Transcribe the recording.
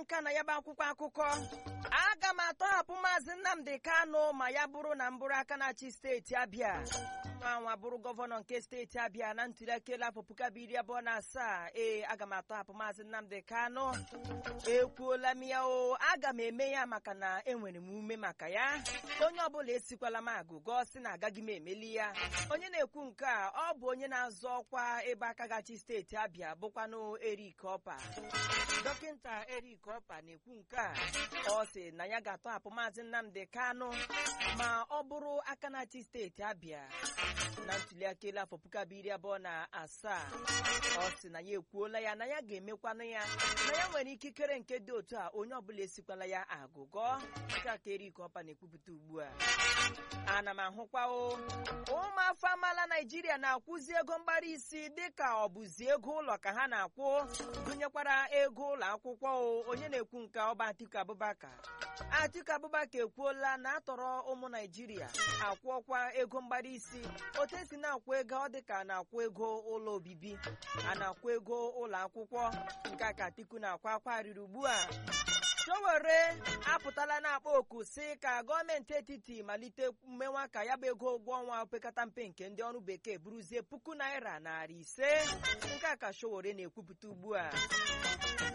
nka na ya bụ akwụkwọ akụkọ aga m atọhapụ maazị nnamdi kano ma ya bụrụ na mbụrụ aka na-achị steeti abịa nwa nwa bụrụ gọvanọ nke steeti abịa na ntụliaka elu afọ puku abụọ iri abụọ na asaa ee aga m atọhapụ maazị nnamdi kano ekwuola m ya o aga m eme ya maka na enwere m ume maka ya onye ọbụla esikwala m agụgọ si na agaghị m emeli ya onye na-ekwu nke a ọ bụ onye na-azọ ọkwa ebe aka gachi steeti abịa bụkwanụ erik ọpa dọkịta erik ọpa na-ekwu nke a ọ sị na ya ga-atọhapụ maazị nnamdi kano ma ọ bụrụ aka na-achị steeti abịa na ntụliaka elu afọ puku abụọ iri abụọ na asaa ọ sị na ya ekwuola ya na ya ga-emekwanụ ya na ya nwere ikikere nke dị otu a onye ọbụla esikwala ya agụgọ nke a ka erik ọpa na-ekwupụta ugbu a ana m ahụkwa o ụmụafọ amaala naijiria na-akwụzi ego mgbari isi dịka ọ bụzi ego ụlọ ka ha na-akwụ gụnyekwara ego ụlọ akwụkwọ o onye na-ekwu nke ọba atiku abubakar atiku abubakar ekwuola na atọrọ ụmụ naijiria akwụọkwa ego mgbari isi otu esi na-akwụ ego ọ dịka a na-akwụ ego ụlọ obibi a na-akwụ ego ụlọ akwụkwọ nke a ka atiku na-akwa akwa riri ugbu a Sowore apụtala na-akpọ oku si ka gọọmenti etiti malite mmenwa ka ya bụ ego ụgwọ ọnwa opekata mpe nke ndị ọrụ bekee buruzie puku naira narị ise nke a ka Sowore na-ekwupụta ugbu a